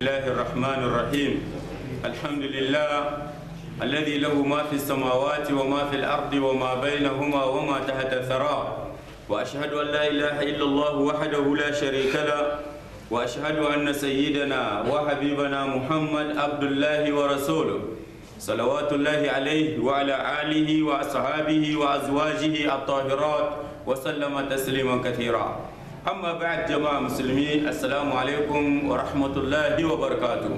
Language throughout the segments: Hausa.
الله الرحمن الرحيم الحمد لله الذي له ما في السماوات وما في الأرض وما بينهما وما تحت الثرى وأشهد أن لا إله إلا الله وحده لا شريك له وأشهد أن سيدنا وحبيبنا محمد عبد الله ورسوله صلوات الله عليه وعلى آله وأصحابه وأزواجه الطاهرات وسلم تسليما كثيرا أما بعد جماعة مسلمين السلام عليكم ورحمة الله وبركاته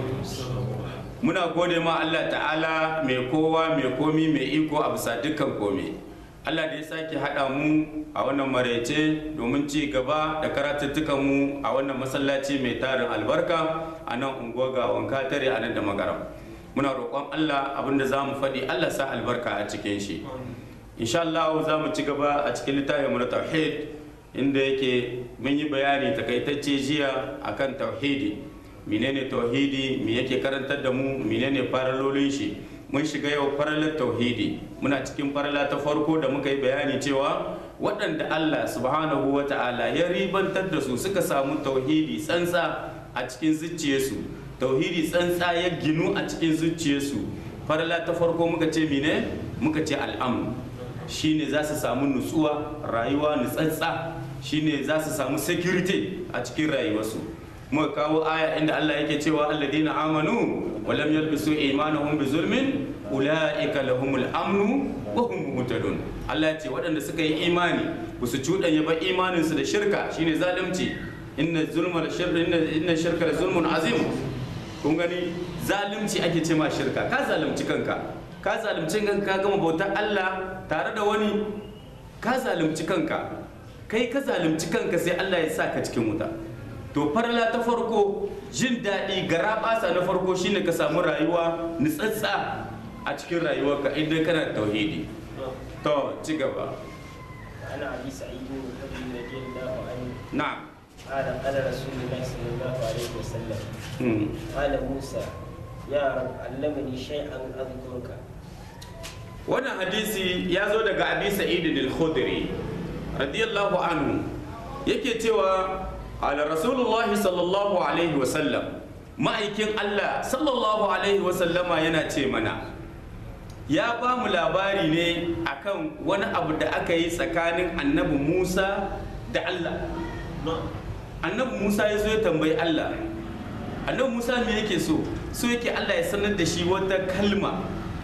muna gode ma Allah ta'ala mai kowa mai komi mai iko a bisa dukkan komi Allah da ya sake haɗa mu a wannan maraice domin ci gaba da karatuttukan mu a wannan masallaci mai tarin albarka a nan unguwa ga wanka tare a nan da magaram muna roƙon Allah abinda za mu faɗi Allah sa albarka a cikin shi insha Allah za mu ci gaba a cikin littafin mu na tauhid inda yake mun yi bayani takaitacce jiya akan tauhidi menene tauhidi me yake karantar da mu menene faralolin shi mun shiga yau faralar tauhidi muna cikin farala ta farko da muka yi bayani cewa waɗanda Allah subhanahu wa ta'ala ya ribantar da su suka samu tauhidi tsantsa a cikin zuciyarsu tauhidi tsantsa ya ginu a cikin zuciyarsu farala ta farko muka ce mene muka ce al'amu shine za su samu nutsuwa rayuwa nutsatsa shine za su samu security a cikin rayuwarsu muka kawo aya inda Allah yake cewa alladina amanu wa lam yalbisu imanuhum bi zulmin ulaika lahumul amnu wa hum muhtadun Allah ce waɗanda suka yi imani ba su cuɗanya ba imanin su da shirka shine zalunci inna zulma la shirka inna inna shirka la zulmun azim kun gani zalunci ake ce ma shirka ka zalunci kanka ka zalunci kanka ka gama bautar Allah tare da wani ka zalunci kanka kai ka zalunci kanka sai Allah ya sa ka cikin wuta to farla ta farko jin daɗi gara ɓasa na farko shine ka samu rayuwa nutsatsa a cikin rayuwarka idan kana da tauhidi to ci gaba عن ابي سعيد الخدري رضي الله عنه na'am قال قال رسول الله صلى الله عليه وسلم Hmm. قال موسى يا رب علمني شيئا اذكرك wannan hadisi ya zo daga abi sa'id al-khudri radiyallahu anhu yake cewa ala rasulullahi sallallahu alaihi wa sallam ma'aikin Allah sallallahu alaihi wa sallama yana ce mana ya ba mu labari ne akan wani abu da aka yi tsakanin annabi Musa da Allah annabi Musa ya zo ya tambayi Allah annabi Musa me yake so so yake Allah ya sanar da shi wata kalma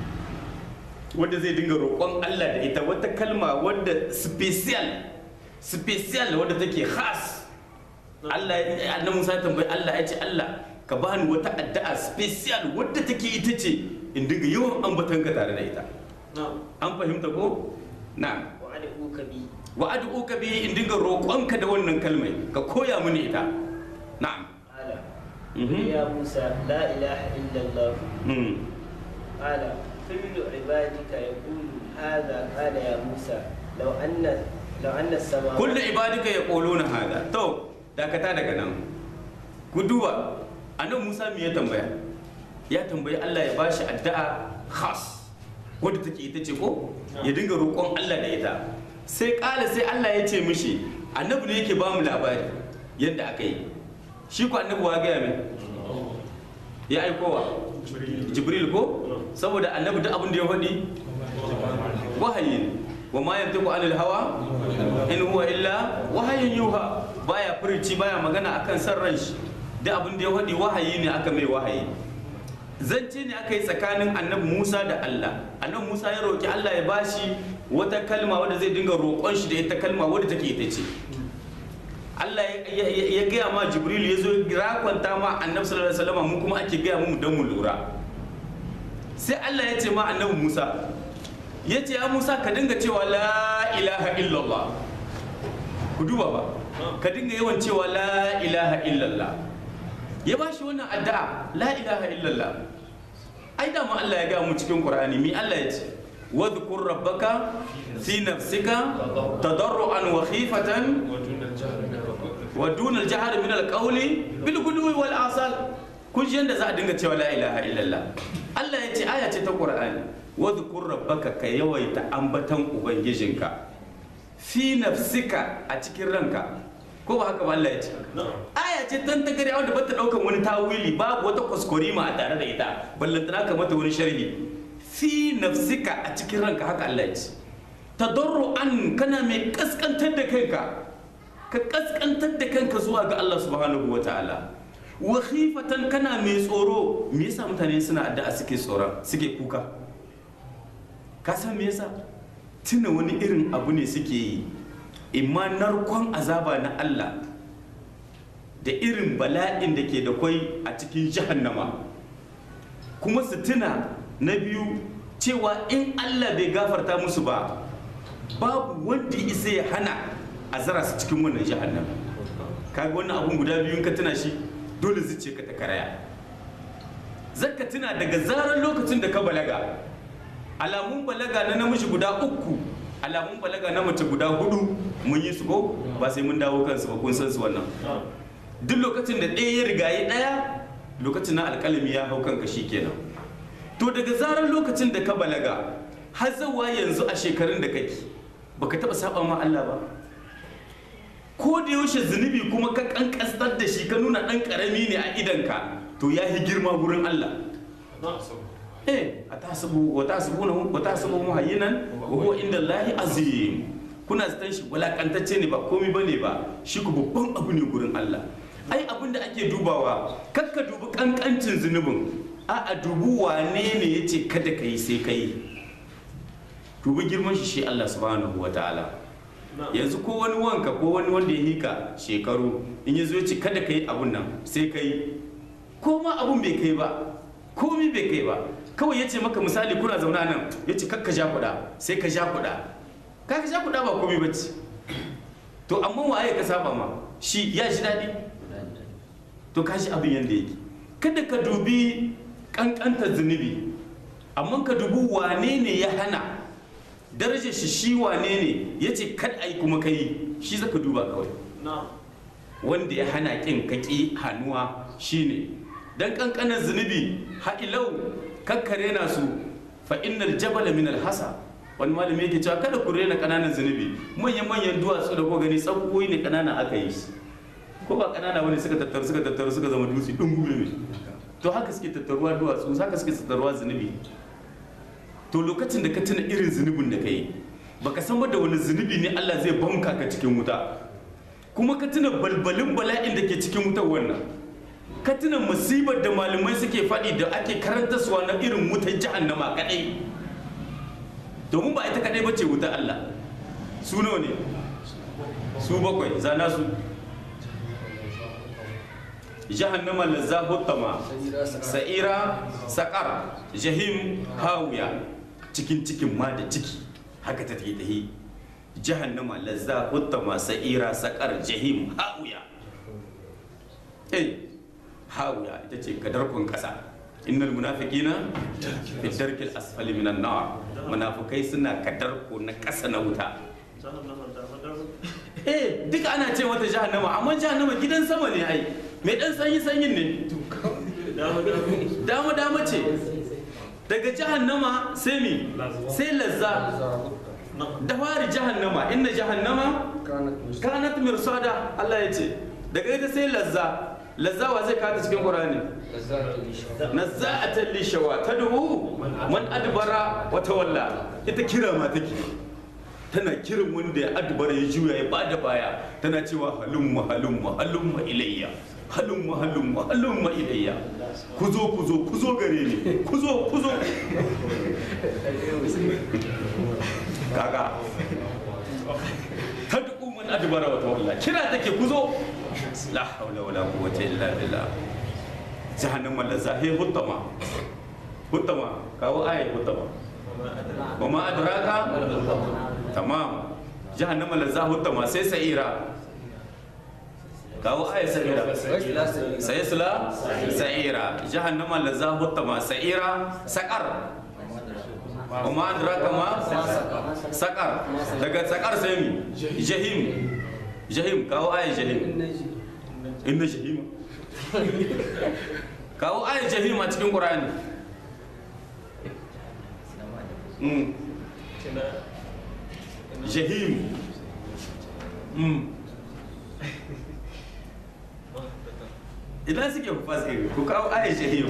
wadda zai dinga roƙon Allah da ita wata kalma wadda special special wadda take khas Allah ya annabi Musa ya tambayi Allah ya ce Allah ka bani wata addu'a special wadda take ita ce in dinga yawan ambatan ka tare da ita an fahimta ko na'am وادعوك بي wa ad'uka bi in dinga roƙonka da wannan kalmai ka koya mini ita na'am قال Mhm. قل يا موسى لا اله الا الله Mm. قال كل عبادك يقول هذا قال يا موسى لو ان لو ان السماوات kullu ibadika yaquluna hada to dakata daga nan ku duba annabi Musa me ya tambaya ya tambayi Allah ya bashi addu'a khas wadda take ita ce ko ya dinga roƙon Allah da ita sai ƙala sai Allah ya ce mishi annabi ne yake ba mu labari yadda aka yi shi ko annabi wa gaya mai ya aikowa jibril ko saboda annabi duk abin da ya faɗi wahayi ne wa ma yantiqu anil hawa in huwa illa wahayin yuha baya furici baya magana akan san ran shi duk abin da ya faɗi wahayi ne aka mai wahayi zance ne aka yi tsakanin annabi Musa da Allah annabi Musa ya roki Allah ya bashi wata kalma wadda zai dinga roƙon shi da ita kalma wadda take ita ce Allah ya- ya ya gaya ma Jibril ya zo rakwanta ma annabi sallallahu alaihi wasallam mu kuma ake gaya mu don mu lura sai Allah ya ce ma annabi Musa ya ce ya Musa ka dinga cewa la ilaha illallah ku duba ba ka dinga yawan cewa la ilaha illallah ya ba shi wannan addu'a la ilaha illallah ai da ma Allah ya ga mu cikin Qur'ani mi Allah ya ce wadhkur rabbaka fi nafsika tadarruan wa khifatan wa duna al-jahri min al-qawli bil ghudwi wal asal kun ji yanda za a dinga cewa la ilaha illallah Allah ya ce aya ce ta Qur'ani wadhkur rabbaka ka yawaita ambatan ubangijinka fi nafsika a cikin ranka ko ba haka ba Allah ya ce aya ce tan ta gari wanda bata daukan wani tawili babu wata kuskurima a tare da ita ballantana ka mata wani sharhi fi nafsika a cikin ranka haka Allah ya ce tadarru'an kana mai kaskantar da kanka ka kaskantar da kanka zuwa ga Allah subhanahu wa ta'ala wa khifatan kana mai tsoro me yasa mutane suna addu'a suke tsoron suke kuka ka san me yasa tuna wani irin abu ne suke yi imma narkon azaba na Allah da irin bala'in da ke da kwai a cikin jahannama kuma su tuna na biyu cewa in Allah bai gafarta musu ba babu wanda ya isa ya hana a zara su cikin wannan jahannama kaga wannan abun guda biyun ka tuna shi dole zuciya ka ta karaya zaka tuna daga zarar lokacin da ka balaga alamun balaga na namiji guda uku alamun balaga na mace guda hudu mun yi su ko ba sai mun dawo kansu ba kun san su wannan duk lokacin da ɗaya ya rigaye ɗaya lokacin na alƙalami ya hau kanka shi kenan to daga zarar lokacin da ka balaga har zawa yanzu a shekarun da kake baka taɓa saba ma Allah ba ko da yaushe zunubi kuma ka kankastar da shi ka nuna ɗan ƙarami ne a idanka to ya yi girma gurin Allah eh a tasibu wa tasibuna wa tasibu muhayyinan wa huwa inda Allahi azim kuna zaton shi walakantacce ne ba komai bane ba shi ku babban abu ne gurin Allah ai abin da ake dubawa kakka dubi kankancin zunubin a a dubu wane ne yace kada ka yi sai ka yi dubi girman shi shi Allah subhanahu wa ta'ala yanzu ko wani wanka ko wani wanda ya hika shekaru in ya zo ya ce kada ka yi abun nan sai ka yi ko ma abun bai kai ba komi bai kai ba kawai ya ce maka misali kuna zauna nan ya ce kakka ja kuɗa sai ka ja kuɗa ka ka ja kuɗa ba komi ba ce to amma waye ka saba ma shi ya ji daɗi to ka shi abin yadda yake kada ka dubi ƙanƙantar zunubi amma ka dubi wane ne ya hana darajar shi shi wane ne ya ce kad a yi kuma ka yi shi zaka duba kawai wanda ya hana ƙin ka ƙi hannuwa shine dan kankanin zunubi ha'ilau kakkare na su fa innal jabala min alhasa wani malami yake cewa kada ku rena kananan zunubi manyan manyan duwatsu da ko gani tsakuwoyi ne kanana aka yi su ko ba kanana wani suka tattaru suka tattaru suka zama dutse din gube to haka suke tattaruwa duwatsu haka suke tattaruwa zunubi to lokacin da ka tuna irin zunubin da ka yi baka san ba da wani zunubi ne Allah zai banka ka cikin wuta kuma ka tuna balbalin bala'in da ke cikin wutar wannan ka tuna musibar da malamai suke faɗi da ake karanta suwa na irin wutar jahannama kaɗai domin ba ita kaɗai bace wutar Allah su nawa ne su bakwai zana su jahannama lazza huttama sa'ira saƙar jahim hawiya cikin cikin ma da ciki haka ta tahi jahannama lazza huttama sa'ira saƙar jahim hawiya eh hawiya ita ce kadarkun kasa innal munafiqina fi darkil asfali minan nar munafikai suna kadarko na kasa na wuta eh duka ana ce mata jahannama amma jahannama gidan sama ne ai mai dan sanyi sanyin ne dama dama ce daga jahannama sai mi sai lazza da fari jahannama inna jahannama kanat mirsada Allah ya ce daga ita sai lazza lazzawa zai kata cikin qur'ani nazza'atan lishawa tad'u man adbara wa tawalla ita kira ma take tana kiran wanda ya adbara ya juya ya bada baya tana cewa halumma halumma halumma ilayya halumma halumma halumma ilayya ku zo ku zo ku zo gare ni ku zo ku zo kaga tad'u man adbara wa tawalla kira take ku zo la haula wala quwwata illa billah jahannama la zahi hutama hutama kawo ayat hutama wa ma adraka tamam jahannama la zahi hutama sai sa'ira kawo ayat sa'ira sai sula sa'ira jahannama la zahi hutama sa'ira saqar wa ma adraka ma saqar daga saqar sai mi jahim jahim kawo ayat jahim inna jahima kawo ayat jahim a cikin qur'ani mm. jahim mm. idan suke hufaz ɗin ku kawo ayar jahim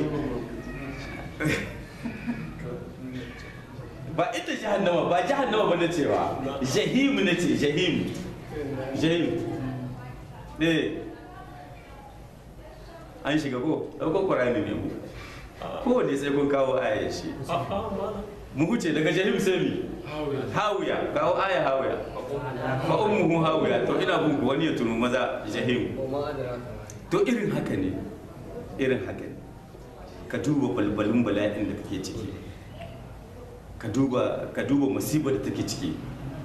ba ita jahannama ba jahannama ba na cewa jahim na ce jahim jahim eh an shiga ko ɗaukar ƙwararri ne mu kowane sai kun kawo ayar shi mu huce daga jahim sai mi hawiya kawo aya hawiya fa ummuhu hawiya to ina bin ku wani ya tunu maza jahim to irin haka ne irin haka ne ka duba balbalin bala'in da kake ciki ka duba ka duba musibar da take ciki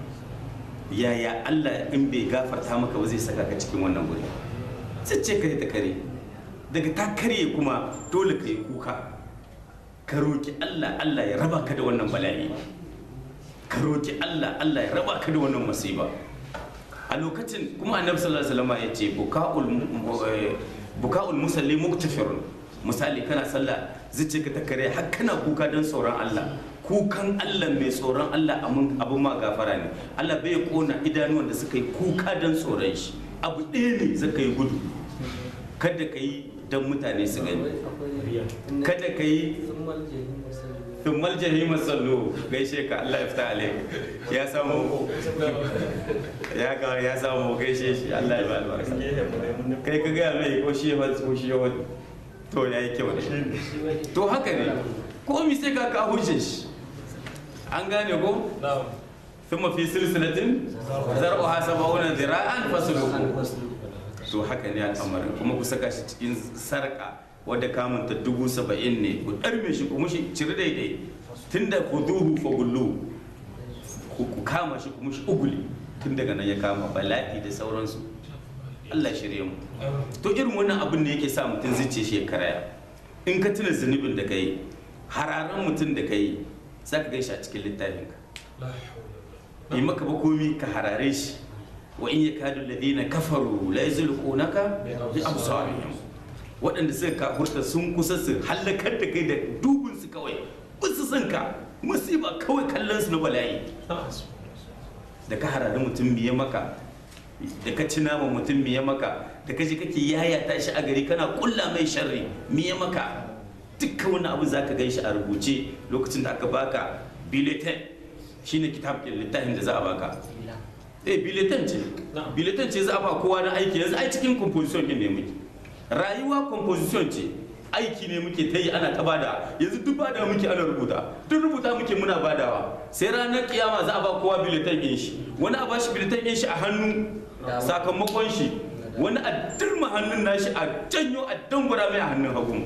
yaya Allah in bai gafarta maka ba zai saka ka cikin wannan guri sai ce ka ta kare daga ta karye kuma dole ka yi kuka ka roki Allah Allah ya raba ka da wannan bala'i ka roki Allah Allah ya raba ka da wannan musiba a lokacin kuma annabi sallallahu alaihi wasallam ya ce buka'ul buka'ul musalli muktafirun misali kana sallah zuciya ka ta kare har kana kuka don tsoron Allah kukan Allah mai tsoron Allah abin ma gafara ne Allah bai kona idanuwan da suka yi kuka don tsoron shi abu ɗaya ne zaka yi gudu kada ka yi don mutane su gani kada ka yi thummal jahima sallu gaishe ka Allah ya fita alaik ya samu ya ga ya samu gaishe shi Allah ya ba albarka kai ka ga mai ko shi ya ko shi ya to ya yi kyau ne to haka ne ko mi sai ka ka hujje shi an gane ko thumma fi silsilatin zar'uha sab'una dhira'an fasluku to haka ne al'amarin kuma ku saka shi cikin sarka wadda kamunta dubu saba'in ne ku ɗarme shi ku mushi cire daidai tun da ku duhu fa gullu ku kama shi ku mushi uguli tun daga nan ya kama bala'i da sauransu Allah shirye mu to irin wannan abin ne yake sa mutum zuciya shi ya karaya in ka tuna zunubin da kai hararan mutum da kai za ka gaishe a cikin littafinka yi maka ba komi ka harare shi wa in yakadu alladhina kafaru la yuzliqunaka bi absarihim waɗanda suka kafurta sun kusa su hallakar da kai da dubin su kawai kusa son ka musiba kawai kallon su na bala'i da ka harari mutum biye maka da ka ci nama mutum miye maka da ka ji kake yayata shi a gari kana kulla mai sharri miye maka dukkan wani abu za ka gan shi a rubuce lokacin da aka baka biletin shine kitab littafin da za a baka eh biletin ce biletin ce za a ba kowa na aiki yanzu ai cikin composition din ne muke rayuwa composition ce aiki ne muke ta yi ana ta bada yanzu duk bada muke ana rubuta duk rubuta muke muna badawa sai ranar kiyama za a ba kowa biletin din shi wani a bashi biletin din shi a hannu sakamakon shi wani a dirma hannun nashi a janyo a dangura mai a hannun hagu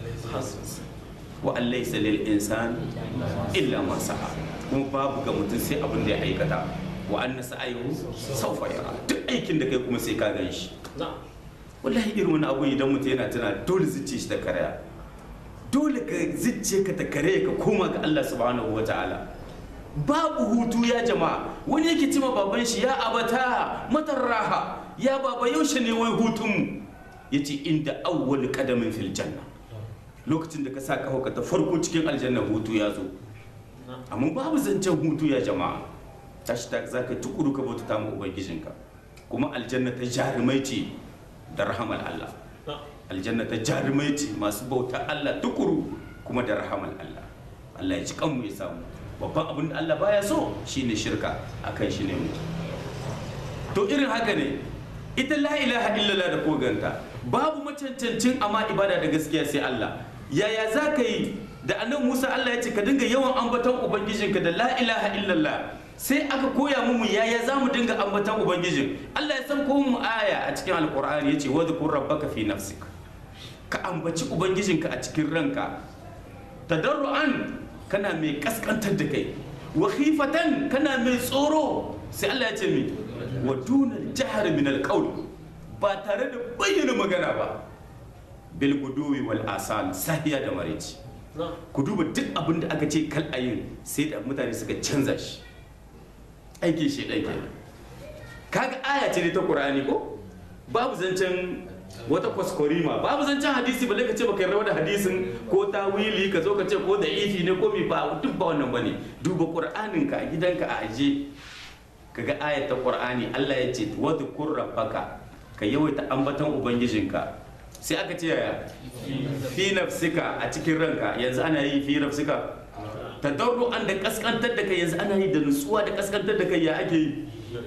wa allaisa lil insan illa ma sa'a kuma babu ga mutum sai abin da ya aikata wa anna sa'ayu sawfa yara duk aikin da kai kuma sai ka gan shi wallahi irin wani abu idan mutum yana tana dole zuciya shi ta karaya dole ka zuciya ka ta karaya ka koma ga Allah subhanahu wa ta'ala babu hutu ya jama'a wani yake cima baban shi ya abata matar raha ya baba yaushe ne wai hutun mu yace inda awwal qadamin fil janna lokacin da ka sa kafa ka ta farko cikin aljanna hutu ya zo amma babu zancen hutu ya jama'a tashi ta zaka tukuru ka bauta ta mu ubangijinka kuma aljanna ta jarumai ce da rahamar Allah aljanna ta jarumai ce masu bauta Allah tukuru kuma da rahamar Allah Allah ya ci kanmu ya samu babban abin da Allah baya so shine shirka akan shi ne mu to irin haka ne ita la ilaha illallah da koganta babu macancancin amma ibada da gaskiya sai Allah yaya za ka yi da annabi Musa Allah ya ce ka dinga yawan ambaton ubangijinka da la ilaha illallah sai aka koya mu yaya za mu dinga ambaton ubangijin Allah ya san ko mu aya a cikin alqur'ani yace wa dhkur rabbaka fi nafsik ka ambaci ubangijinka a cikin ranka tadarruan kana mai kaskantar da kai wa khifatan kana mai tsoro sai Allah ya ce mi wa dunal jahri min alqawl ba tare da bayyana magana ba bil guduwi wal asal sahiya da marici ku duba duk abin da aka ce kal ayin sai da mutane suka canza shi aikin shi ɗan kenan kaga aya ce ne ta qur'ani ko babu zancen wata kwaskwarima babu zancen hadisi balle ka ce baka yarda da hadisin ko tawili ka zo ka ce ko da ifi ne ko mi ba duk ba wannan bane duba qur'anin ka a gidanka a aje kaga ayat ta qur'ani Allah ya ce wadhkur rabbaka ka yawaita ambaton ubangijinka sai aka ce yaya fi nafsika a cikin ranka yanzu ana yi fi nafsika tadarru'an da kaskantar da kai yanzu ana yi da nutsuwa da kaskantar da kai ya ake yi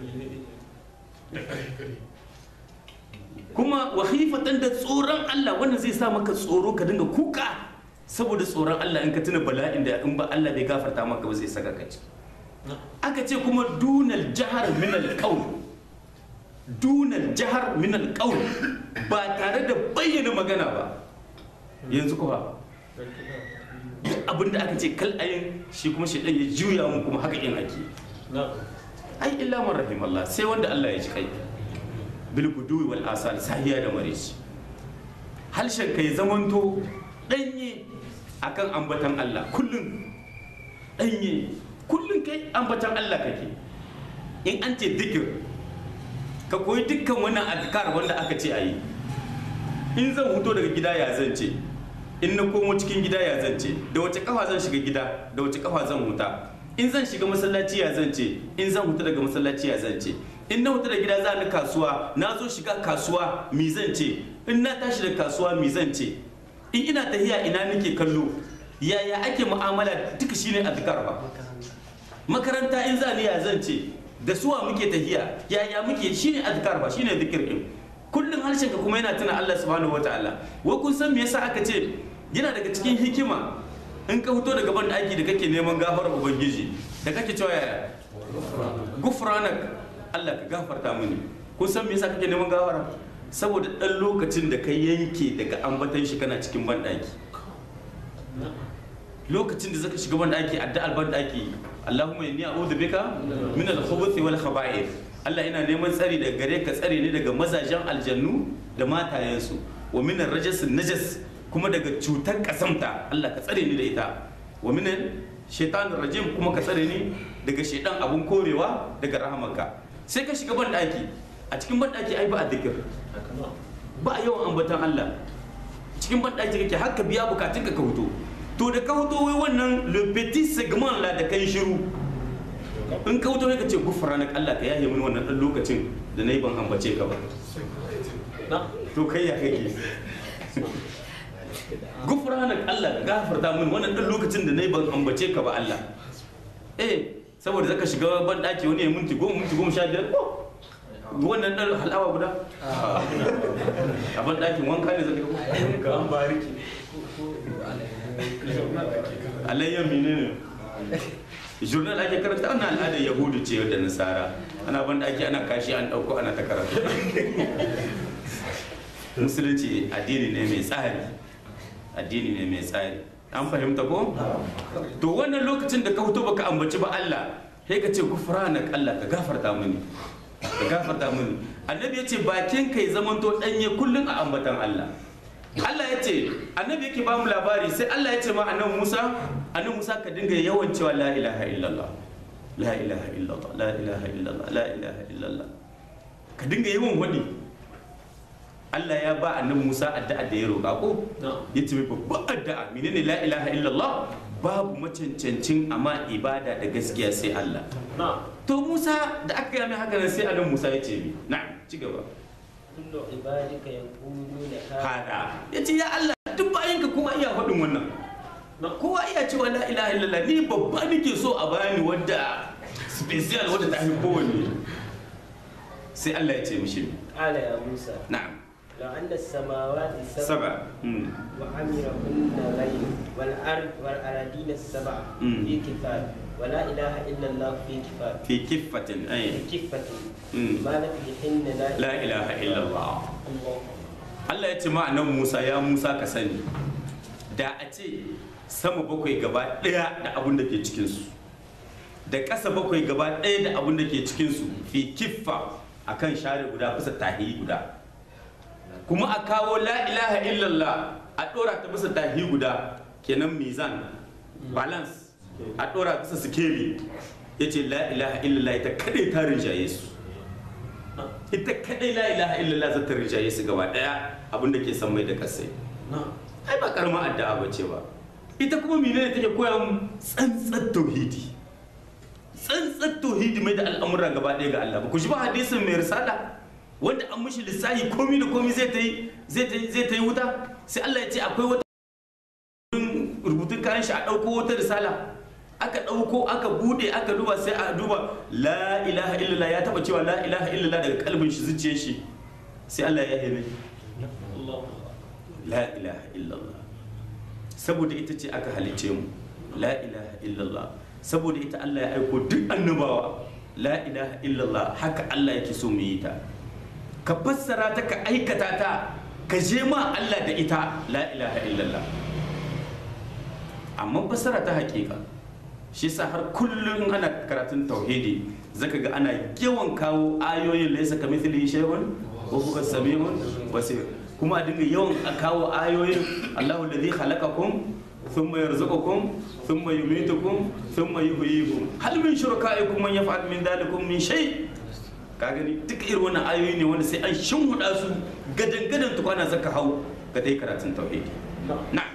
kuma wahifatan da tsoron Allah wannan zai sa maka tsoro ka dinga kuka saboda tsoron Allah in ka tuna bala'in da in ba Allah bai gafarta maka ba zai saka ka ciki aka ce kuma dunal jahar min alqaul dunal jahar min alqaul ba tare da bayyana magana ba yanzu kuwa abinda aka ce kal ayin shi kuma shi ya juya mu kuma haka in ake ai illa man rahim Allah sai wanda Allah ya ji kai bil guduwi wal asal sahiya da marici halshen kai zamanto danye akan ambatan Allah kullum danye kullum kai ambatan Allah kake in an ce dikir ka koyi dukkan wannan adkar wanda aka ce ayi in zan huto daga gida ya zance in na komo cikin gida ya zance da wace kafa zan shiga gida da wace kafa zan huta in zan shiga masallaci ya zance in zan huta daga masallaci ya zance in na huta da gida za ni kasuwa na zo shiga kasuwa mi zan ce in na tashi da kasuwa mi zan ce in ina tahiya ina nake kallo yaya ake mu'amala duka shine azkar ba makaranta in za ni ya zan ce da suwa muke tahiya yaya muke shine azkar ba shine zikir din kullum harshen ka kuma yana tuna Allah subhanahu wataala wai kun san me yasa aka ce yana daga cikin hikima in ka fito daga ban aiki da kake neman gafarar ubangiji da kake cewa yaya gufranak Allah ka gafarta mini kun san me yasa kake neman gafara saboda dan lokacin da ka yanke daga ambatan shi kana cikin ban lokacin da zaka shiga ban daki addu'ar ban daki Allahumma inni a'udhu bika min al-khubuthi wal khaba'ith Allah ina neman tsari daga gare ka tsare ni daga mazajen aljannu da matayensu wa min ar-rajas najas kuma daga cutar kasamta Allah ka tsare ni da ita wa min shaitan rajim kuma ka tsare ni daga shaitan abun korewa daga rahamarka sai ka shiga ban daki a cikin ban daki ai ba a dikir ba a yawan ambatan Allah cikin ban daki kake har ka biya bukatun ka ka huto to da ka huto wai wannan le petit segment la da kai shiru in ka huto ka ce gufranak Allah ka yaye mini wannan dan lokacin da nayi ban ambace ka ba to kai ya kake gufranak Allah ka gafarta mini wannan dan lokacin da nayi ban ambace ka ba Allah eh saboda zaka shiga ban daki wani ya minti goma minti goma sha biyar ko wannan dan halawa guda a ban dakin wanka ne zaka ga an bariki alayyar menene journal ake karanta wannan al'adar yahudu ce da nasara ana ban ake ana kashi an dauko ana ta karatu musulunci addini ne mai tsari addini ne mai tsari an fahimta ko to wannan lokacin da ka fito baka ambaci ba Allah sai ka ce gufranak Allah ka gafarta mini ka gafarta mini annabi ya ce bakin kai zamanto danye kullun a ambatan Allah Allah ya ce annabi yake ba mu labari sai Allah ya ce ma annabi Musa annabi Musa ka dinga yawan cewa la ilaha illallah la ilaha illallah la ilaha illallah la ilaha illallah ka dinga yawan wadi Allah ya ba annabi Musa addu'a da ya roƙa ko ya ce babban addu'a menene la ilaha illallah babu macancancin amma ibada da gaskiya sai Allah to Musa da aka gaya mai haka nan sai annabi Musa ya ce mi na'am ci gaba kullu ibadika yaquluna hada ya ce ya Allah duk bayanka kowa iya faɗin wannan kowa iya cewa la ilaha illallah ni babba nake so a bani wadda special wadda ta fi kowanne sai Allah ya ce mishi qala ya musa na'am law anna as-samawati sab'a saba mm, wa amirahunna ghayr wal ard wal aradina sab'a Mm. fi kifat wa la ilaha illa allah fi kifat fi kiffatin fi ay kifatin Mm. ma nafihinna la la ilaha illallah Allah Allah ya ce ma annabi Musa ya Musa ka sani da a ce sama bakwai gaba ɗaya da abun da ke cikinsu da ƙasa bakwai gaba ɗaya da abun da ke cikinsu fi kiffa akan share guda bisa tahi guda kuma a kawo la ilaha illallah a ɗora ta bisa tahi guda kenan mizan balance a ɗora bisa sikeli ya ce la ilaha illallah ita kaɗai ta rinjaye su ita kadai la ilaha illallah za ta rinjaye su gaba daya abin da ke san mai da kasai ai ba karamar addu'a ba ce ba ita kuma menene take koya mu tsantsar tauhidi tsantsar tauhidi mai da al'amura gaba daya ga Allah ba ku ji ba hadisin mai risala wanda an mishi lissahi komi da komi zai ta yi zai ta yi zai ta yi wuta sai Allah ya ce akwai wata rubutun kayan shi a ɗauko wata risala aka ɗauko aka bude aka duba sai a duba la ilaha illallah ya taba cewa la ilaha illallah daga kalbin shi zuciyar shi sai Allah ya yi la ilaha illallah saboda ita ce aka halice mu la ilaha illallah saboda ita Allah ya aiko duk annabawa la ilaha illallah haka Allah yake so mu yi ta ka fassara ta ka aikata ta ka je ma Allah da ita la ilaha illallah amma fassara ta hakika shi sa har kullum ana karatun tauhidi zaka ga ana yawan kawo ayoyin laisa ka mithli shay'un wa huwa samiun basir kuma a dinga yawan a kawo ayoyin Allahu alladhi khalaqakum thumma yarzuqukum thumma yumitukum thumma yuhyikum hal min shurakaikum man yaf'al min dhalikum min shay ka gani duk irin wannan ayoyi ne wanda sai an shimhuda su gadan gadan tukwana zaka hau ga dai karatun tauhidi na'am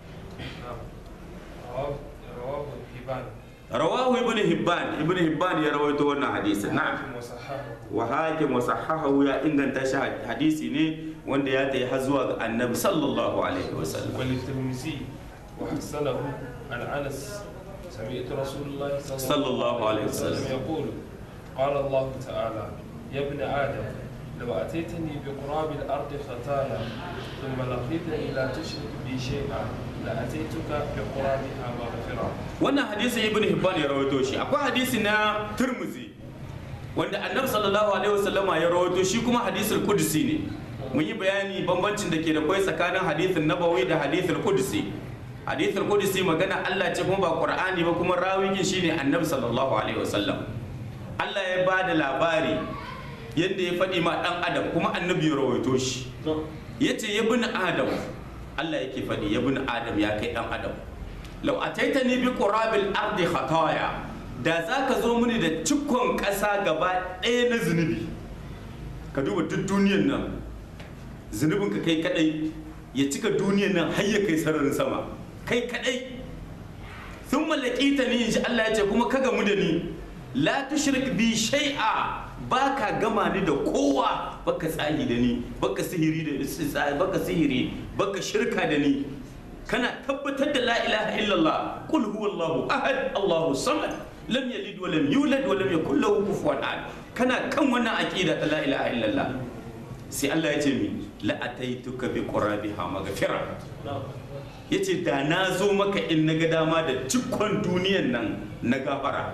رواه الحبان rawahu ibn hibban ibn hibban ya rawaito wannan hadisi na'am حاكم وصححه wa hakim wa sahahahu ya inganta shi hadisi ne wanda ya tayi har zuwa ga annabi sallallahu alaihi wasallam وللترمذي وحسنه عن انس سمعت رسول الله صلى الله عليه وسلم. يقول قال الله تعالى يا ابن ادم لو اتيتني بقراب الارض خطايا ثم لقيتني لا تشرك بي شيئا لاتيتك بقرابها مغفره wannan hadisi ibn hibban ya rawaito shi akwai hadisi na turmuzi wanda annabi sallallahu alaihi wasallama ya rawaito shi kuma hadisul qudsi ne mun yi bayani bambancin da ke da kai tsakanin hadisin nabawi da hadisul qudsi hadisul qudsi magana Allah ce kuma ba qur'ani ba kuma rawigin shine annabi sallallahu alaihi wasallam Allah ya ba da labari yadda ya faɗi ma ɗan adam kuma annabi ya rawaito shi ya ce ya bin adam Allah yake faɗi ya bin adam ya kai ɗan adam lau a taita ni bi ƙurabil ardi khataya da za ka zo mini da cikon ƙasa gaba ɗaya na zunubi ka duba duk duniyan nan zunubin ka kai kadai ya cika duniyan nan har ya kai sararin sama kai kadai sun mallaki ta ni insha Allah ya ce kuma ka gamu da ni la tushrik bi shay'a baka gama ni da kowa baka tsahi da ni baka sihiri da baka sihiri baka shirka da ni kana tabbatar da la ilaha illallah qul huwallahu ahad allahu samad lam yalid wa lam yulad wa lam yakul lahu kufuwan ahad kana kan wannan aqida ta la ilaha illallah sai Allah ya ce mi la ataituka bi qurabiha maghfira yace da na zo maka in naga dama da cikon duniyan nan na gafara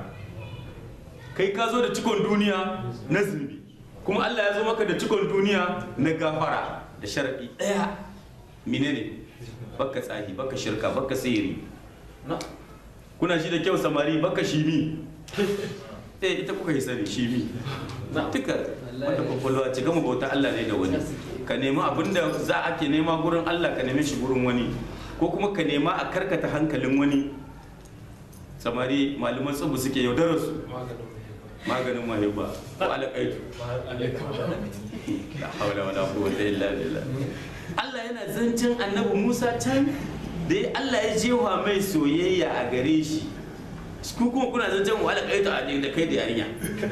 kai ka zo da cikon duniya na zunubi kuma Allah ya zo maka da cikon duniya na gafara da sharadi daya menene baka tsahi baka shirka baka sihiri kuna shi da kyau samari baka shimi eh ita kuka yi sani shimi duka wanda kwakwalwa ci gama bauta Allah ne da wani ka nemi abinda za a ke nema gurin Allah ka neme shi gurin wani ko kuma ka nema a karkata hankalin wani samari malaman tsubu suke yaudarar su maganin mahibba ko alaƙaitu la hawla wala quwwata illa billah Allah yana zancen annabi Musa can da Allah ya jewa mai soyayya a gare shi ku kuma kuna zancen wa alaƙaitu a da kai da yarinya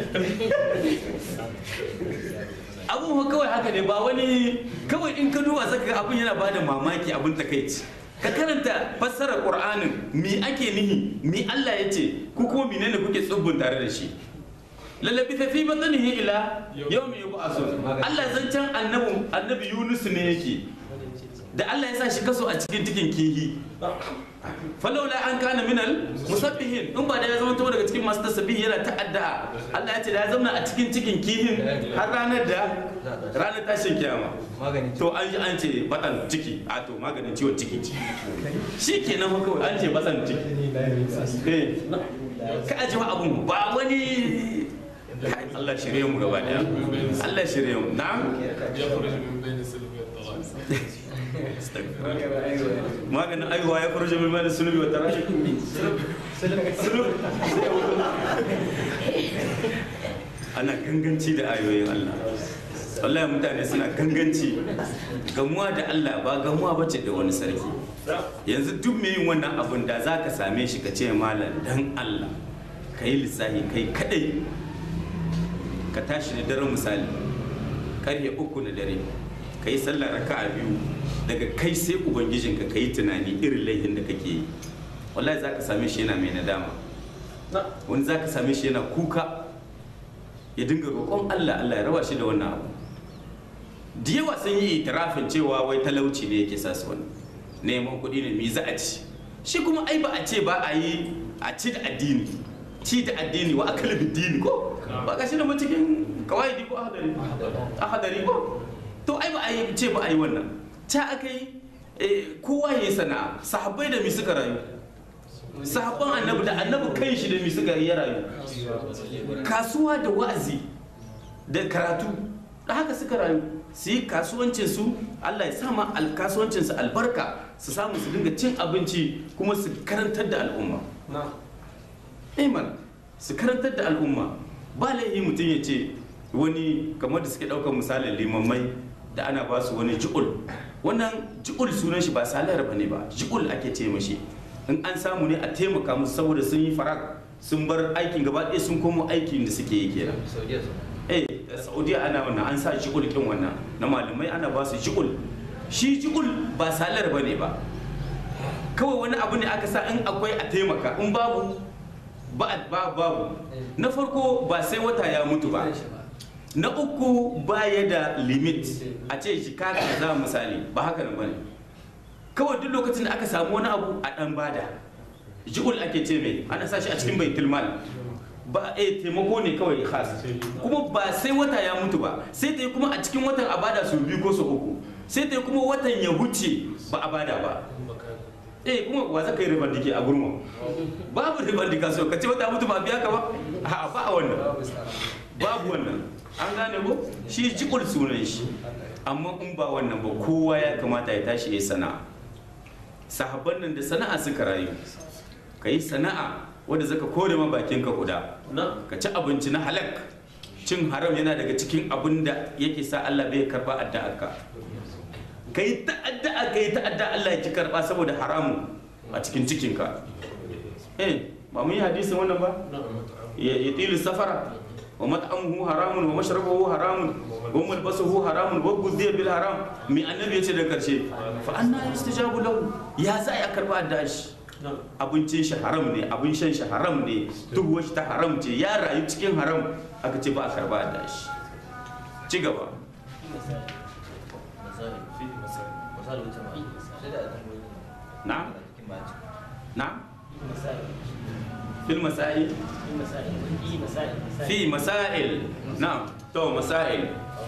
abubuwa kawai haka ne ba wani kawai in ka duba saka abin yana bada mamaki abin takaici ka karanta fassarar qur'anin mi ake nihi mi Allah ya ce ku kuma menene kuke tsubbun tare da shi lallabi ta fi batsanihi ila yau mai yubu aso Allah zancen annabi annabi Yunus ne yake da Allah ya sa shi kaso a cikin cikin kihi falaula an kana minal musabbihin in ba da ya zama daga cikin masu tasbihi yana ta'adda Allah ya ce da ya zama a cikin cikin kihin har ranar da ranar tashin kiyama to an ji an ce batan ciki a to maganin ciwon ciki shi kenan kawai an ce batan ciki eh ka ajiye abun ba wani Allah shirye mu gaba daya Allah shirye mu na'am يخرج من بين السلم والترائب maganin aiwa ya farje min mana sunubi wata rashi sulub ana ganganci da ayoyin Allah wallahi mutane suna ganganci gamuwa da Allah ba gamuwa bace da wani sarki yanzu duk mai yin wannan abun da za ka same shi ka ce malam dan Allah ka yi lissahi kai kadai ka tashi da daren misali karfe uku na dare ka yi sallar raka'a biyu daga kai sai ubangijinka ka yi tunani irin laifin da kake yi wallahi za ka same shi yana mai nadama wani za ka same shi yana kuka ya dinga roƙon allah allah ya raba shi da wannan abu da yawa sun yi itirafin cewa wai talauci ne yake sa su wani neman kuɗi ne mi za a ci shi kuma ai ba a ce ba a yi a ci da addini ci da addini wa akal dini ko ba ga shi da cikin kawai ko ahadari ahadari ko to ai ba a yi ce ba a yi wannan ta aka yi kowa ya yi sana'a sahabbai da mi suka rayu sahabban annabi da annabi kan shi da mi suka yi ya rayu kasuwa da wa'azi da karatu da haka suka rayu su yi kasuwancinsu Allah ya sama kasuwancinsu albarka su samu su dinga cin abinci kuma su karantar da al'umma iman su karantar da al'umma ba laifi mutum ya ce wani kamar da suke ɗaukar misalin limammai da ana ba su wani ji'ul wannan ji'ul sunan shi ba salar ba ne ba ji'ul ake ce mashi in an samu ne a taimaka musu saboda sun yi farak sun bar aikin gaba ɗaya sun komo aikin da suke yi kenan eh saudiya ana wannan an sa ji'ul kin wannan na malamai ana ba su ji'ul shi ji'ul ba salar ba ne ba kawai wani abu ne aka sa in akwai a taimaka in babu ba babu na farko ba sai wata ya mutu ba na uku baya da limit a ce shi kaka za misali ba haka nan bane kawai duk lokacin da aka samu wani abu a dan bada ji'ul ake ce mai ana sa shi a cikin baitul mal ba eh taimako ne kawai khas kuma ba sai wata ya mutu ba sai ta yi kuma a cikin watan a bada su biyu ko su uku sai ta yi kuma watan ya huce ba a bada ba eh kuma wa zaka yi ribar dike a gurma babu ribar dika so ka ce wata mutu ba biya ka ba a ba a wannan babu wannan an gane ko shi jikul sunan shi amma in ba wannan ba kowa ya kamata ya tashi ya sana'a sahabban nan da sana'a suka rayu ka yi sana'a wadda zaka kore ma bakin ka kuda ka ci abinci na halak cin haram yana daga cikin abin da yake sa Allah bai karba addu'arka ka yi ta'adda ka yi ta'adda Allah ya ki karba saboda haramu a cikin cikinka eh ba mun yi hadisin wannan ba ya tilu safara wa mat'amuhu haramun wa mashrabuhu haramun wa malbasuhu haramun wa ghudhiya bil haram mi annabi yace da karshe fa anna yustajabu lahu ya za ya karba addu'a shi abincin shi haram ne abin shan shi haram ne duk shi ta haram ce ya rayu cikin haram aka ce ba a karba addu'a shi ci gaba نعم نعم في المسائل في مسائل نعم تو مسائل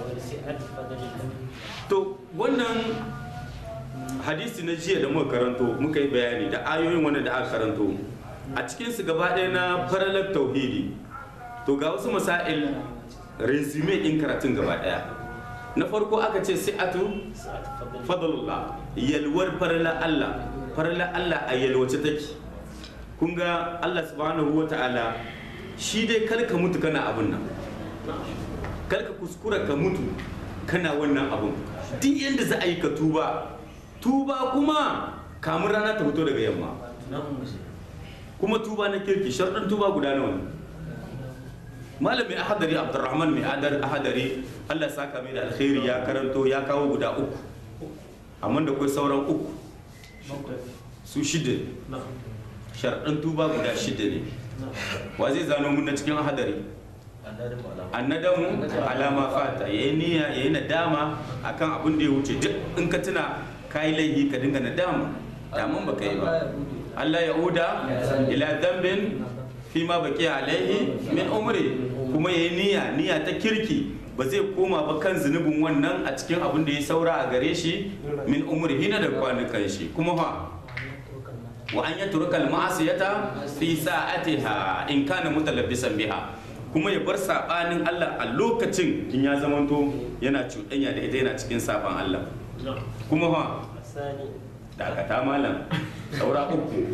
to wannan hadisi na jiya da muka karanto muka yi bayani da ayoyin wanda da aka karanto a cikinsu gaba ɗaya na faralar tauhidi to ga wasu masail resume ɗin karatun gaba ɗaya na farko aka ce si'atu fadlullah yalwar farla Allah farla Allah a yalwace take kun ga Allah subhanahu wa ta'ala shi dai kar ka mutu kana abun nan kar ka kuskura ka mutu kana wannan abun duk yadda za a yi ka tuba tuba kuma kamun rana ta fito daga yamma kuma tuba na kirki sharɗin tuba guda nawa ne malamin ahadari abdurrahman mai adar ahadari allah saka mai da alkhairi ya karanto ya kawo guda uku amma da kai sauran uku su shida sharɗin tuba guda shida ne wa zai zano mun na cikin ahadari annadamu alama fata ya yi niyya ya yi nadama akan abin da ya wuce duk in ka tuna ka yi laifi ka dinga nadama daman ba ka yi ba Allah ya uda ila dambin fi ma baki alaihi min umri kuma ya yi niyya niyya ta kirki ba zai koma ba kan zunubin wannan a cikin abin da ya saura a gare shi min umri hina da kwanukan shi kuma fa wa an yatruka al-ma'asiyata fi sa'atiha in kana mutalabbisan biha kuma ya bar sabanin Allah a lokacin in ya zamanto yana cuɗanya da ita yana cikin saban Allah kuma fa dakata malam saura uku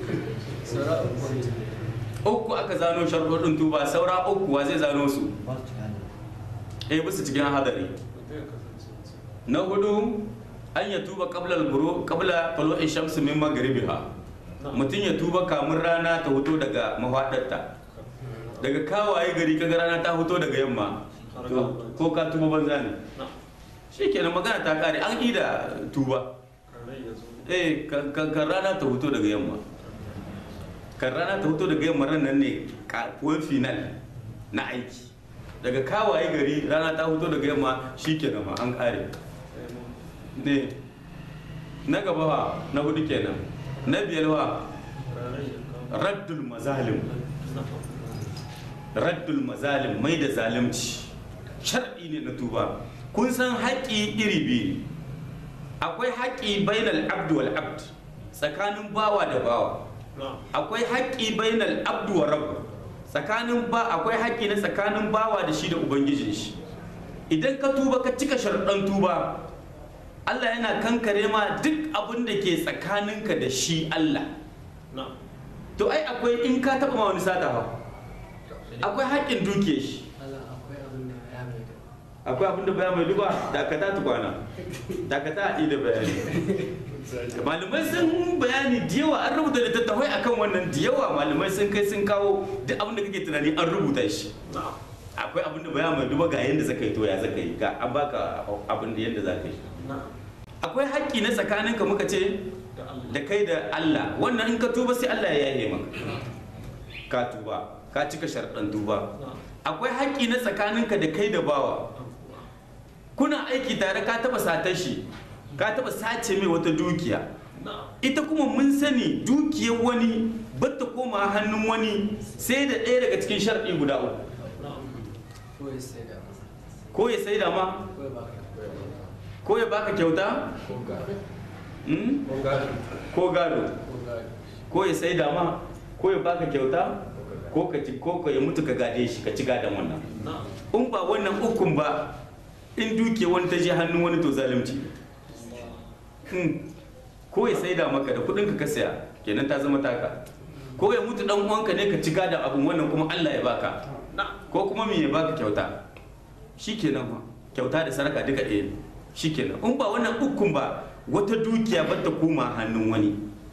uku aka zano sharɗoɗin tuba saura uku wa zai zano su eh bisa cikin hadari na hudu an ya tuba qabla al-buru qabla tulu'i shamsi min maghribiha mutum ya tuba kamun rana ta fito daga mafadarta daga kawaye gari kaga rana ta fito daga yamma to ko ka tuba banza ne shikenan magana ta kare an ida tuba eh kan kan- kan rana ta fito daga yamma kan rana ta fito daga yamma ran nan ne kafuwan final na aiki daga kawaye gari rana ta fito daga yamma shikenan ma an kare ne na gaba wa na hudu kenan na biyar wa raddul mazalim raddul mazalim mai da zalimci shar'i ne na tuba kun san haƙƙi iri biyu ne. akwai haƙƙi bainal abdu wal abd tsakanin bawa da bawa akwai haƙƙi bainal abdu wa rabb tsakanin ba akwai haƙƙi na tsakanin bawa da shi da ubangijin shi idan ka tuba ka cika sharɗan tuba Allah yana kankare ma duk abin da ke tsakaninka da shi Allah to ai akwai in ka taɓa ma wani sata ha akwai haƙƙin duke shi akwai abin da baya mai duba dakata tukwana dakata a ida bayani malamai sun bayani da yawa an rubuta littattafai akan wannan da yawa malamai sun kai sun kawo duk abin da kake tunani an rubuta shi akwai abin da baya mai duba ga yadda zaka yi to ya zaka yi ga an baka abin da yadda zaka yi akwai haƙƙi na tsakaninka muka ce da kai da Allah wannan in ka tuba sai Allah ya yaye maka ka tuba ka cika sharɗan tuba akwai haƙƙi na tsakaninka da kai da bawa kuna aiki tare ka taba satar shi ka taba sace mai wata dukiya ita kuma mun sani dukiyar wani batta koma hannun wani sai da ɗaya daga cikin sharɗi guda uku ko ya sai da ma ko ya baka kyauta Mm? ko gado ko ya sai da ma ko ya baka kyauta ko ka ci ko ka ya mutu ka gade shi ka ci gadon wannan in ba wannan ukun ba in duke wani ta je hannun wani to zalunci Hmm. ko ya saida maka da kudin ka ka saya kenan ta zama taka ko ya mutu dan uwanka ne ka ci gadon abun wannan kuma Allah ya baka ko kuma me ya baka kyauta shikenan fa kyauta da saraka duka ɗaya ne shikenan in ba wannan ukun ba wata dukiya ba ta koma hannun wani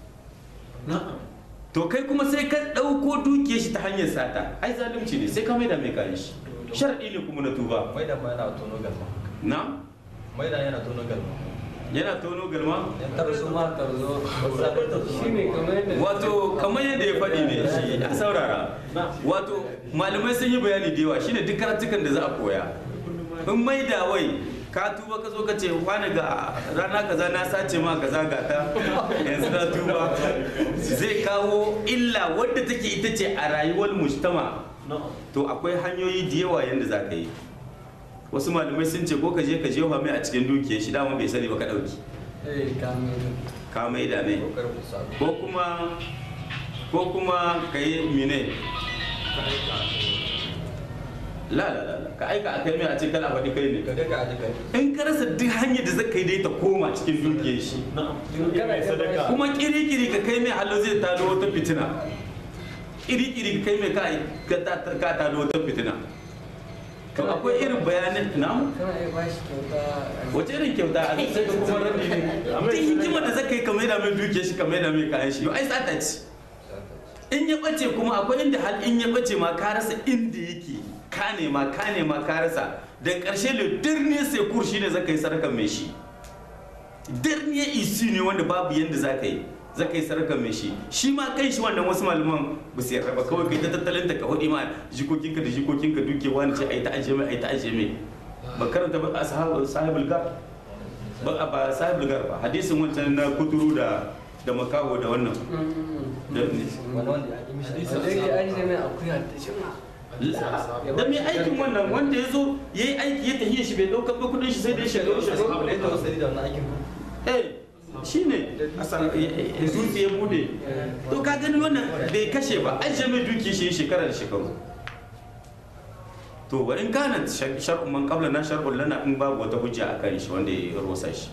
to kai kuma sai ka ɗauko dukiyar shi ta hanyar sata ai zalunci ne sai ka maida mai kayan shi shar'i ne kuma na tuba Maida ma yana tono galma. na Maida yana tono galma. yana tono galma Yan tarzo ma tarzo. shi ne kamar yadda wato kamar yadda ya faɗi ne shi a saurara wato malamai sun yi bayani da yawa shine duk karatukan da za a koya in maida wai ka tuba ka zo ka ce wani ga rana kaza na sace ma kaza ga ta yanzu na tuba zai kawo illa wadda take ita ce a rayuwar mujtama to akwai hanyoyi da yawa yadda za ka yi wasu malamai sun ce ko ka je ka jefa mai a cikin dukiyar shi dama bai sani ba ka ɗauki ka mai da mai Kokar kusa. ko kuma ko kuma ka yi mine la la la la, ka aika a kai mai a ce kana faɗi kai ne Ka ga ka aji kai. in ka rasa duk hanyar da zaka yi dai ta koma cikin dukiyar shi kuma kiri-kiri ka kai mai hallo zai tado wata fitina kiri-kiri ka kai mai ka- ka ta- ka tado wata fitina to akwai irin bayanan na kana iya bashi kyauta wace irin kyauta a sai ka kuma rabi ne duk hikimar da zaka yi ka maida mai dukiyar shi ka maida mai kayan shi ai sata ce in ya bace kuma akwai inda hal in ya bace ma ka rasa inda yake ka nema ka nema ka rasa da karshe da dirne sai kurshi ne zaka yi sadaka mai shi dirne isi ne wanda babu yanda zaka yi zaka yi sadaka mai shi shi ma kai shi wannan wasu malaman ba su yarda ba kawai kai ta tattalin ta ka hudi ma jikokinka da jikokinka duke wani ce ai ta aje mai ai ta aje mai ba karanta ba ashabu sahibul gar ba ba sahibul gar ba hadisin wancan na kuturu da da makaho da wannan da Wani wanda ya yi mishi da yake ajiye mai akuya ta shima da mai aikin wannan wanda ya zo ya yi aiki ya tafiye shi bai ɗaukar ba kudin shi sai dai shekaru shekaru Ya taɓa sani da wannan aikin ku. eh shi ne zuci ya bude to ka gani wannan bai kashe ba an mai duki shi shekara da shekaru to wa in kana shar'un man qabla na shar'un lana in babu wata hujja akan shi wanda ya rosa shi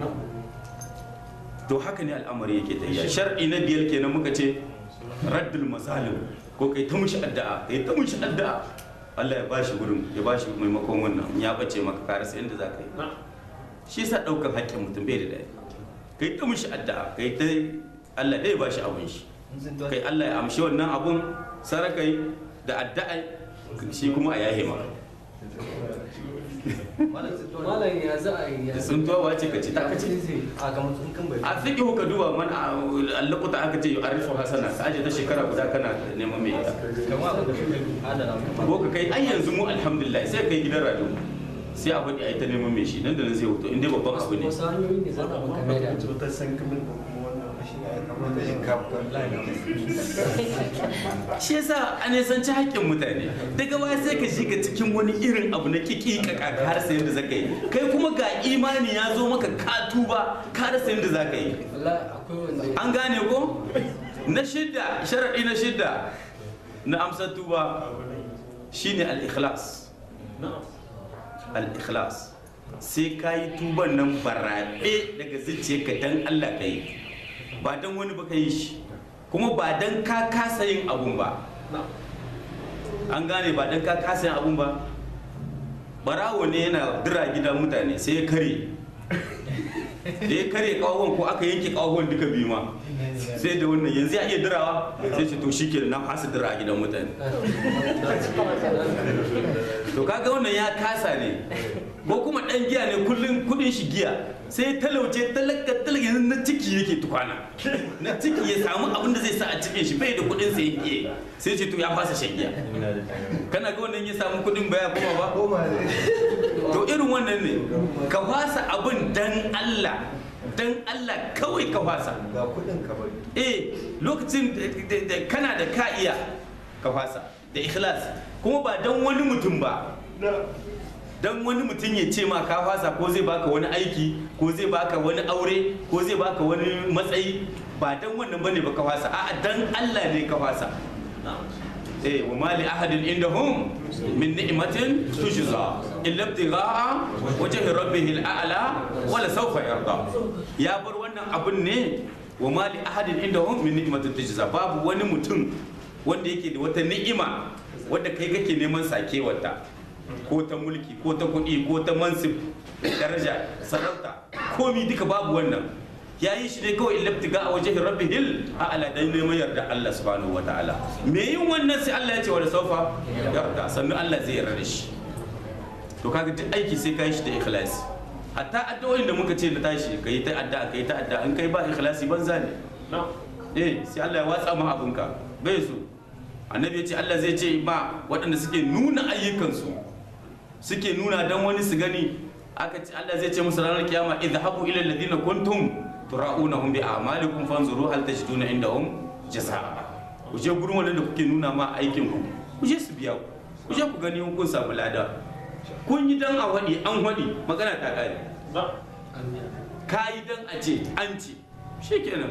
to haka ne al'amari yake tafiya shar'i na biyar kenan muka ce raddul mazalim ko kai ta mushi addu'a kai ta mushi addu'a Allah ya bashi gurin ya bashi maimakon wannan ya bace maka ka rasa inda za ka yi shi yasa ɗaukar haƙƙin mutum bai da daɗi kai ta mushi addu'a kai ta Allah dai ya bashi abun shi In sun tuwa- kai Allah ya amshi wannan abun sarakai da addu'a shi kuma a yahe maka malam ya za a yi ya tsuntuwa wace ka ce ta ka ce a kamar sun kan bai a fiƙi ka duba man allakuta aka ce arifu hasana ka aje ta shekara guda kana neman mai ita kamar abin da kuke adana mu ko ka kai ai yanzu mu alhamdulillah sai kai gidan radio sai a faɗi a yi ta neman mai shi nan da nan zai hoto inda babban abu ne wasu hanyoyi ne za a maka mai da cutar sankamin da kuma wannan rashin ya kamata yin kafin shi yasa a nisanci haƙƙin mutane daga baya sai ka shiga cikin wani irin abu na kiki ka har sai yadda zaka yi kai kuma ga imani ya zo maka ka tuba ka rasa yadda zaka yi wallahi akwai wanda an gane ko na shidda sharaɗi na shidda na amsar tuba shine al-ikhlas al-ikhlas sai ka yi tuban nan barabe daga zuciyarka dan Allah ka yi ba dan wani ba ka yi shi kuma ba dan ka kasa yin abun ba an gane ba dan ka kasa yin abun ba barawo ne yana dira gidan mutane sai ya kare da ya kare kawon ko aka yanke kawon duka biyu ma sai da wannan yanzu ya iya dirawa sai ce to shi ke na fasa dira a gidan mutane to kaga wannan ya kasa ne ko kuma dan giya ne kullum kudin shi giya sai talauce talaka talaka yanzu na ciki yake tukwana na ciki ya samu abin da zai sa a cikin shi bai da kudin sai yake sai ce to ya fasa shan giya kana ga wannan ya samu kudin baya kuma ba to irin wannan ne ka fasa abin dan Allah dan Allah kawai ka fasa ga kudin ka bari eh lokacin da- da kana da ka iya ka fasa da ikhlas kuma ba dan wani mutum ba dan wani mutum ya ce ma ka fasa ko zai baka wani aiki ko zai baka wani aure ko zai baka wani matsayi ba dan wannan bane ba ka fasa a'a dan Allah ne ka fasa eh wa ma li ahadin indahum min ni'matin tujza illa ibtigha'a wajhi rabbih al'ala wala sawfa yarda ya bar wannan abun ne wa ma li ahadin indahum min ni'matin tujza babu wani mutum wanda yake da wata ni'ima wanda kai kake neman sakewarta ko ta mulki ko ta kuɗi ko ta mansib daraja sarauta komi duka babu wannan ya yi shi ne kawai ilabtiga a wajen rabbihil a ala dan neman yarda Allah subhanahu wa ta'ala me yin wannan sai Allah ya ce wala saufa yarda sannan Allah zai yarda da shi to kaga duk aiki sai ka yi shi da ikhlasi hatta addu'o'in da muka ce na tashi ka yi ta addu'a ka yi ta addu'a in kai ba ikhlasi banza ne eh sai Allah ya watsa ma abinka bai so annabi ya ce Allah zai ce ba waɗanda suke nuna ayyukansu suke nuna dan wani su gani aka ce Allah zai ce musu ranar kiyama idhabu ila alladhina kuntum tura'unahum bi a'malikum fanzuru hal tajiduna indahum jazaa ku je gurin wanda kuke nuna ma aikin ku ku je su biya ku ku je ku gani in kun samu lada kun yi dan a wadi an wadi magana ta kare ka yi dan a ce an ce shikenan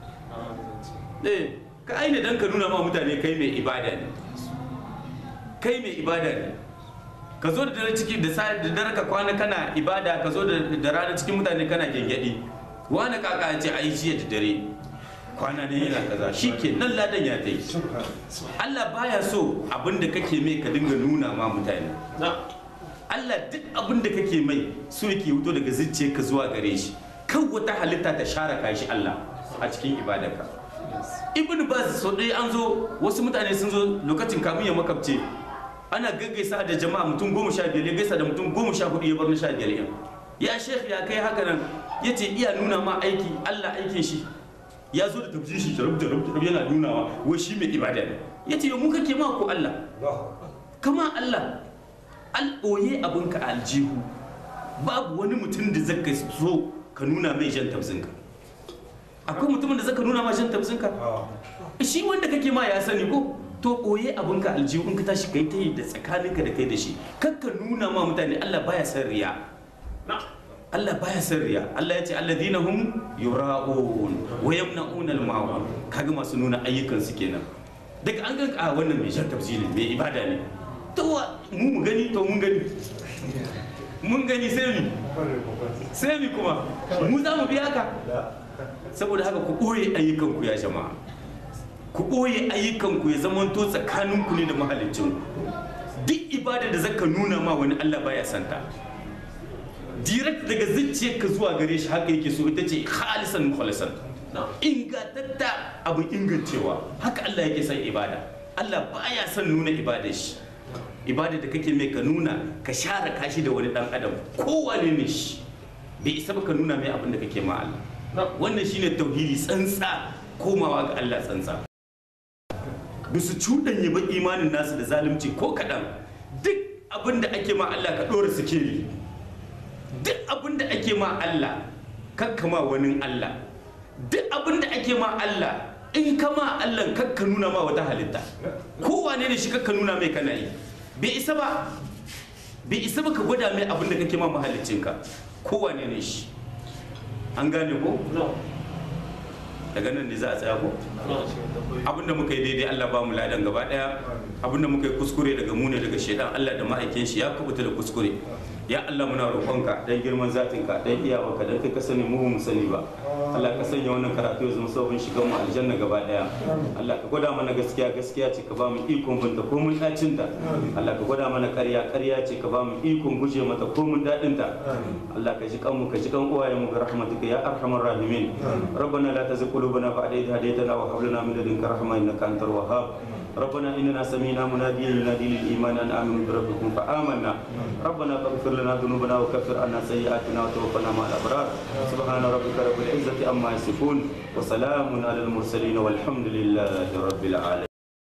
eh ka aina dan ka nuna ma mutane kai mai ibada ne kai mai ibada ne ka zo da dare ciki da sa da dare ka kwana kana ibada ka zo da da rana cikin mutane kana gengedi wani kaka ya ce ai jiya da dare kwana ne yana kaza shike nan ladan ya tai Allah baya so abin da kake mai ka dinga nuna ma mutane Allah duk abin da kake mai so yake wuto daga zuciyarka zuwa gare shi kan wata halitta ta share ka shi Allah a cikin ibadarka ibn baz so ɗaya an zo wasu mutane sun zo lokacin kamun ya makabce ana gaggaisa da jama'a mutum goma sha biyar ya gaisa da mutum goma sha hudu ya bar na sha biyar yan ya shekh ya kai haka nan ya ce iya nuna ma aiki allah aikin shi ya zo da tafsir shi jarab jarab jarab yana nunawa wai shi mai ibada ne ya ce mu kake ma ko allah kama allah al ɓoye abinka a aljihu babu wani mutum da zaka so ka nuna mai jan tafsinka akwai mutumin da zaka nuna ma jan tafsinka shi wanda kake ma ya sani ko to ɓoye abinka aljihu in ka tashi kai ta yi da tsakaninka da kai da shi kakka nuna ma mutane Allah baya san riya Allah baya san riya Allah ya ce alladhina hum yura'un wa yamna'un al-ma'un kaga masu nuna ayyukan su kenan daga an ga a wannan mai shan tafsiri mai ibada ne to wa- mu mu gani to mun gani mun gani sai mi sai mi kuma mu za mu biya ka saboda haka ku ɓoye ayyukanku ya jama'a ku ɓoye ayyukanku ya zamanto tsakaninku ne da mahalicinku duk ibada da zaka nuna ma wani Allah baya santa direct daga zuciyarka zuwa gare shi haka yake so ita ce khalisan mukhalisan ingantatta abin ingancewa haka Allah yake son ibada Allah baya son nuna ibadar shi ibada da kake mai ka nuna ka share kashi da wani dan adam kowane ne shi bai isa ba ka nuna mai abin da kake ma Allah wannan shine tauhidi tsantsa komawa ga Allah tsantsa ba su cuɗanye ba imanin nasu da zalunci ko kaɗan duk abin da ake ma Allah ka ɗora sikeli duk abin da ake ma Allah kakkama wani Allah duk abin da ake ma Allah in ka ma Allah kakka nuna ma wata halitta kowane ne shi kakka nuna mai kana yi bai isa ba bai isa ba ka gwada mai abin da kake ma mahaliccinka kowane ne shi an gane ko daga nan ne za a tsaya ko abinda muka yi daidai Allah ba mu ladan gaba daya abinda muka yi kuskure daga mu ne daga shedan Allah da ma'aikin shi ya kubuta da kuskure ya Allah muna roƙonka dan girman zatinka dan iyawarka dan kai ka sani mu mu sani ba Allah ka sanya wannan karatu ya zama sabon shigan mu aljanna gaba daya Allah ka gwada mana gaskiya gaskiya ce ka ba mu ikon binta ko mun dacin ta Allah ka gwada mana ƙarya ƙarya ce ka ba mu ikon guje mata ko mun dadin ta Allah ka ji kan mu ka ji kan uwayen mu ga rahmatuka ya arhamar rahimin ربنا لا تزغ قلوبنا بعد إذ هديتنا وهب لنا من لدنك رحمة إنك أنت الوهاب ربنا إننا سمينا مناديا ينادي للإيمان أن آمنوا بربكم فآمنا ربنا فاغفر لنا ذنوبنا وكفر عنا سيئاتنا وتوفنا مع الأبرار سبحان ربك رب العزة عما يصفون وسلام على المرسلين والحمد لله رب العالمين